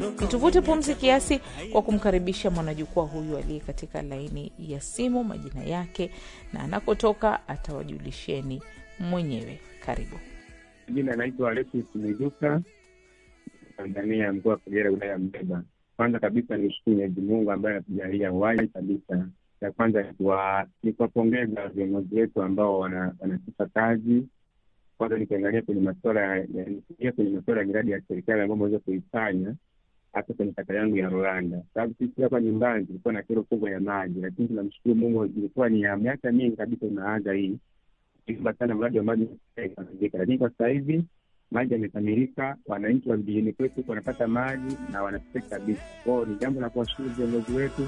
Tuvute pumzi kiasi kwa kumkaribisha mwanajukwaa huyu aliye katika laini ya simu, majina yake na anakotoka atawajulisheni mwenyewe. Karibu. Jina anaitwa Alexis Mwiduka, Tanzania, mkoa wa Kagera, wilaya ya Mbeba. Kwanza kabisa ni shukuru Mwenyezi Mungu ambaye anatujalia uhai kabisa. Ya kwanza ni kuwapongeza viongozi wetu ambao wanatupa kazi. Kwanza nikiangalia kwenye masuala ya kwenye masuala ya miradi ya serikali ambayo ameweza kuifanya hata kwenye kata yangu ya Rwanda, sababu sisi hapa nyumbani tulikuwa na kero kubwa ya maji, lakini tunamshukuru Mungu, ilikuwa ni ya miaka mingi kabisa unaanza hii iba sana mradi wa maji ukamilika, lakini kwa sasa hivi maji yamekamilika, wananchi wa vijijini kwetu wanapata maji na wanafika kabisa. Kwao ni jambo la kuwashukuru viongozi wetu